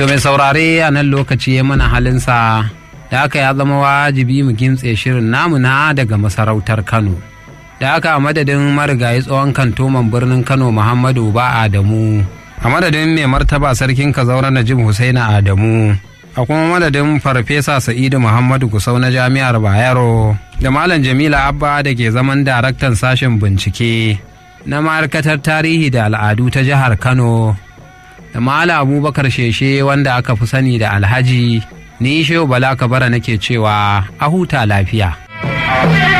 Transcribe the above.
To mai saurare a nan lokaci ya mana halinsa da aka ya zama wajibi mu gintse shirin namu na daga masarautar Kano. Da aka a madadin marigayi tsohon kantoman birnin Kano Muhammadu ba Adamu. A madadin mai martaba sarkin Kazaura Najib Husaina Adamu. A kuma madadin Farfesa Sa'idu Muhammadu Kusau na Jami'ar Bayero. Da Malam Jamila Abba da ke zaman daraktan sashen bincike na ma'aikatar tarihi da al'adu ta jihar Kano. da Mala Abubakar Sheshe wanda aka fi sani da Alhaji ni Shehu Bala Kabara nake cewa a huta lafiya.